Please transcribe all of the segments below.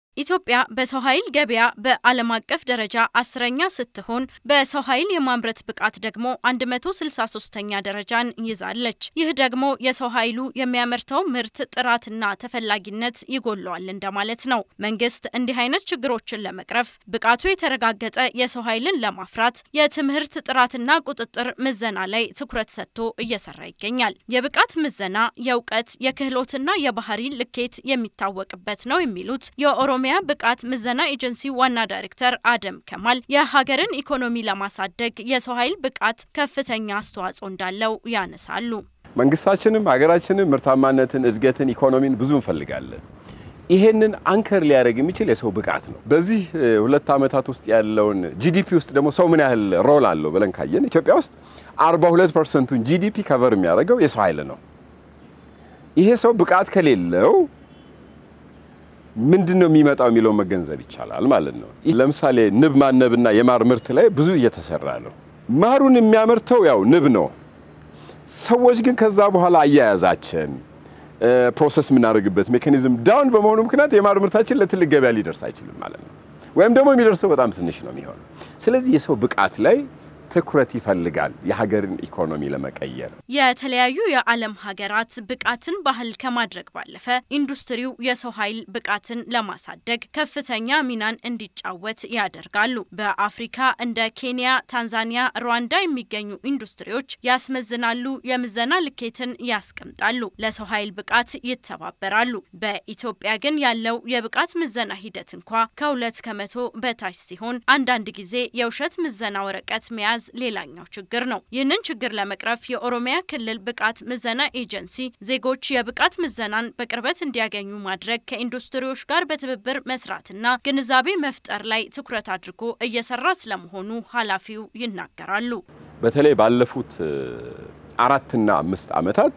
ኢትዮጵያ በሰው ኃይል ገበያ በዓለም አቀፍ ደረጃ አስረኛ ስትሆን በሰው ኃይል የማምረት ብቃት ደግሞ 163ኛ ደረጃን ይዛለች። ይህ ደግሞ የሰው ኃይሉ የሚያመርተው ምርት ጥራትና ተፈላጊነት ይጎለዋል እንደማለት ነው። መንግስት እንዲህ አይነት ችግሮችን ለመቅረፍ ብቃቱ የተረጋገጠ የሰው ኃይልን ለማፍራት የትምህርት ጥራትና ቁጥጥር ምዘና ላይ ትኩረት ሰጥቶ እየሰራ ይገኛል። የብቃት ምዘና የእውቀት የክህሎትና የባህሪ ልኬት የሚታወቅበት ነው የሚሉት የኦሮሚያ ብቃት ምዘና ኤጀንሲ ዋና ዳይሬክተር አደም ከማል የሀገርን ኢኮኖሚ ለማሳደግ የሰው ኃይል ብቃት ከፍተኛ አስተዋጽኦ እንዳለው ያነሳሉ። መንግስታችንም ሀገራችንም ምርታማነትን፣ እድገትን፣ ኢኮኖሚን ብዙ እንፈልጋለን። ይሄንን አንከር ሊያደርግ የሚችል የሰው ብቃት ነው። በዚህ ሁለት ዓመታት ውስጥ ያለውን ጂዲፒ ውስጥ ደግሞ ሰው ምን ያህል ሮል አለው ብለን ካየን ኢትዮጵያ ውስጥ 42 ፐርሰንቱን ጂዲፒ ከቨር የሚያደርገው የሰው ኃይል ነው። ይሄ ሰው ብቃት ከሌለው ምንድን ነው የሚመጣው የሚለውን መገንዘብ ይቻላል ማለት ነው። ለምሳሌ ንብ ማነብና የማር ምርት ላይ ብዙ እየተሰራ ነው። ማሩን የሚያመርተው ያው ንብ ነው። ሰዎች ግን ከዛ በኋላ አያያዛችን ፕሮሰስ የምናደርግበት ሜካኒዝም ዳውን በመሆኑ ምክንያት የማር ምርታችን ለትልቅ ገበያ ሊደርስ አይችልም ማለት ነው። ወይም ደግሞ የሚደርሰው በጣም ትንሽ ነው የሚሆነው። ስለዚህ የሰው ብቃት ላይ ትኩረት ይፈልጋል የሀገርን ኢኮኖሚ ለመቀየር። የተለያዩ የዓለም ሀገራት ብቃትን ባህል ከማድረግ ባለፈ ኢንዱስትሪው የሰው ኃይል ብቃትን ለማሳደግ ከፍተኛ ሚናን እንዲጫወት ያደርጋሉ። በአፍሪካ እንደ ኬንያ፣ ታንዛኒያ፣ ሩዋንዳ የሚገኙ ኢንዱስትሪዎች ያስመዝናሉ፣ የምዘና ልኬትን ያስቀምጣሉ፣ ለሰው ኃይል ብቃት ይተባበራሉ። በኢትዮጵያ ግን ያለው የብቃት ምዘና ሂደት እንኳ ከሁለት ከመቶ በታች ሲሆን አንዳንድ ጊዜ የውሸት ምዘና ወረቀት መያዝ ሌላኛው ችግር ነው። ይህንን ችግር ለመቅረፍ የኦሮሚያ ክልል ብቃት ምዘና ኤጀንሲ ዜጎች የብቃት ምዘናን በቅርበት እንዲያገኙ ማድረግ፣ ከኢንዱስትሪዎች ጋር በትብብር መስራትና ግንዛቤ መፍጠር ላይ ትኩረት አድርጎ እየሰራ ስለመሆኑ ኃላፊው ይናገራሉ። በተለይ ባለፉት አራትና አምስት ዓመታት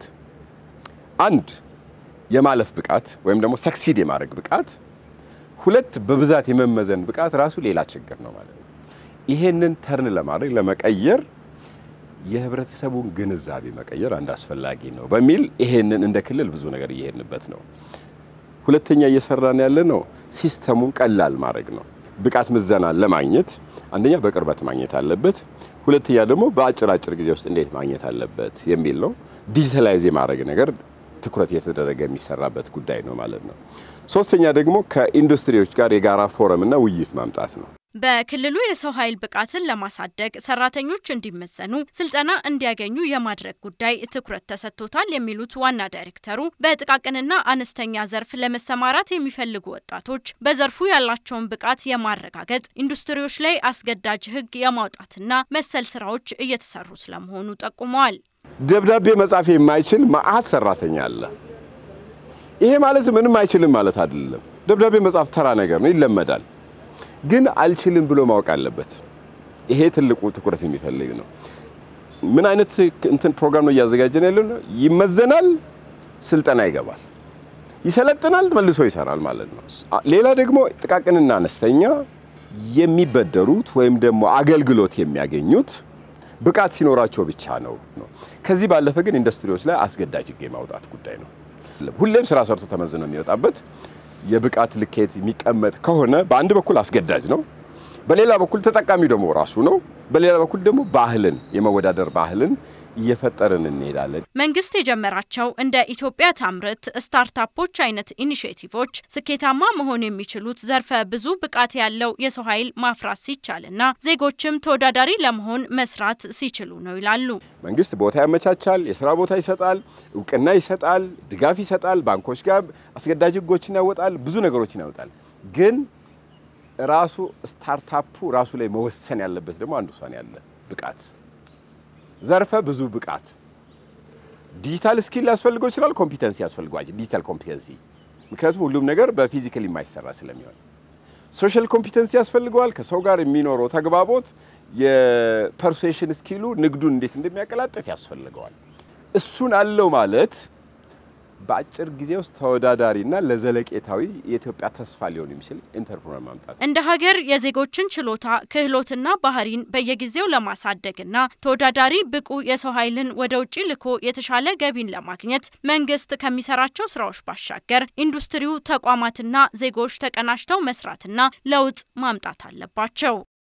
አንድ የማለፍ ብቃት ወይም ደግሞ ሰክሲድ የማድረግ ብቃት፣ ሁለት በብዛት የመመዘን ብቃት ራሱ ሌላ ችግር ነው ማለት ነው። ይሄንን ተርን ለማድረግ ለመቀየር የህብረተሰቡን ግንዛቤ መቀየር አንድ አስፈላጊ ነው በሚል ይሄንን እንደ ክልል ብዙ ነገር እየሄድንበት ነው። ሁለተኛ እየሰራን ያለ ነው ሲስተሙን ቀላል ማድረግ ነው። ብቃት ምዘና ለማግኘት አንደኛ በቅርበት ማግኘት አለበት፣ ሁለተኛ ደግሞ በአጭር አጭር ጊዜ ውስጥ እንዴት ማግኘት አለበት የሚል ነው። ዲጂታላይዝ የማድረግ ነገር ትኩረት የተደረገ የሚሰራበት ጉዳይ ነው ማለት ነው። ሶስተኛ ደግሞ ከኢንዱስትሪዎች ጋር የጋራ ፎረምና ውይይት ማምጣት ነው። በክልሉ የሰው ኃይል ብቃትን ለማሳደግ ሰራተኞች እንዲመዘኑ ስልጠና እንዲያገኙ የማድረግ ጉዳይ ትኩረት ተሰጥቶታል የሚሉት ዋና ዳይሬክተሩ በጥቃቅንና አነስተኛ ዘርፍ ለመሰማራት የሚፈልጉ ወጣቶች በዘርፉ ያላቸውን ብቃት የማረጋገጥ ኢንዱስትሪዎች ላይ አስገዳጅ ሕግ የማውጣትና መሰል ስራዎች እየተሰሩ ስለመሆኑ ጠቁመዋል። ደብዳቤ መጻፍ የማይችል መዓት ሰራተኛ አለ። ይሄ ማለት ምንም አይችልም ማለት አይደለም። ደብዳቤ መጻፍ ተራ ነገር ነው፣ ይለመዳል ግን አልችልም ብሎ ማወቅ አለበት። ይሄ ትልቁ ትኩረት የሚፈልግ ነው። ምን አይነት እንትን ፕሮግራም ነው እያዘጋጀን ያለው ነው? ይመዘናል፣ ስልጠና ይገባል፣ ይሰለጥናል፣ መልሶ ይሰራል ማለት ነው። ሌላ ደግሞ ጥቃቅንና አነስተኛ የሚበደሩት ወይም ደግሞ አገልግሎት የሚያገኙት ብቃት ሲኖራቸው ብቻ ነው። ከዚህ ባለፈ ግን ኢንዱስትሪዎች ላይ አስገዳጅ ሕግ የማውጣት ጉዳይ ነው። ሁሌም ስራ ሰርቶ ተመዝኖ የሚወጣበት የብቃት ልኬት የሚቀመጥ ከሆነ በአንድ በኩል አስገዳጅ ነው፣ በሌላ በኩል ተጠቃሚው ደግሞ ራሱ ነው። በሌላ በኩል ደግሞ ባህልን የመወዳደር ባህልን እየፈጠርን እንሄዳለን። መንግስት የጀመራቸው እንደ ኢትዮጵያ ታምርት ስታርታፖች አይነት ኢኒሽቲቮች ስኬታማ መሆን የሚችሉት ዘርፈ ብዙ ብቃት ያለው የሰው ኃይል ማፍራት ሲቻልና ዜጎችም ተወዳዳሪ ለመሆን መስራት ሲችሉ ነው ይላሉ። መንግስት ቦታ ያመቻቻል፣ የስራ ቦታ ይሰጣል፣ እውቅና ይሰጣል፣ ድጋፍ ይሰጣል፣ ባንኮች ጋር አስገዳጅ ህጎችን ያወጣል፣ ብዙ ነገሮችን ያወጣል። ግን ራሱ ስታርታፑ ራሱ ላይ መወሰን ያለበት ደግሞ አንዱ ውሳኔ ያለ ብቃት ዘርፈ ብዙ ብቃት ዲጂታል ስኪል ሊያስፈልገው ይችላል። ኮምፒተንሲ ያስፈልገዋል። ዲጂታል ኮምፒተንሲ ምክንያቱም ሁሉም ነገር በፊዚካል የማይሰራ ስለሚሆን ሶሻል ኮምፒተንሲ ያስፈልገዋል። ከሰው ጋር የሚኖረው ተግባቦት፣ የፐርሱዌሽን ስኪሉ ንግዱን እንዴት እንደሚያቀላጥፍ ያስፈልገዋል። እሱን አለው ማለት በአጭር ጊዜ ውስጥ ተወዳዳሪና ለዘለቄታዊ የኢትዮጵያ ተስፋ ሊሆን የሚችል ኢንተርፕረነር ማምጣት እንደ ሀገር የዜጎችን ችሎታ ክህሎትና ባህሪን በየጊዜው ለማሳደግና ተወዳዳሪ ብቁ የሰው ኃይልን ወደ ውጭ ልኮ የተሻለ ገቢን ለማግኘት መንግስት ከሚሰራቸው ስራዎች ባሻገር ኢንዱስትሪው፣ ተቋማትና ዜጎች ተቀናጅተው መስራትና ለውጥ ማምጣት አለባቸው።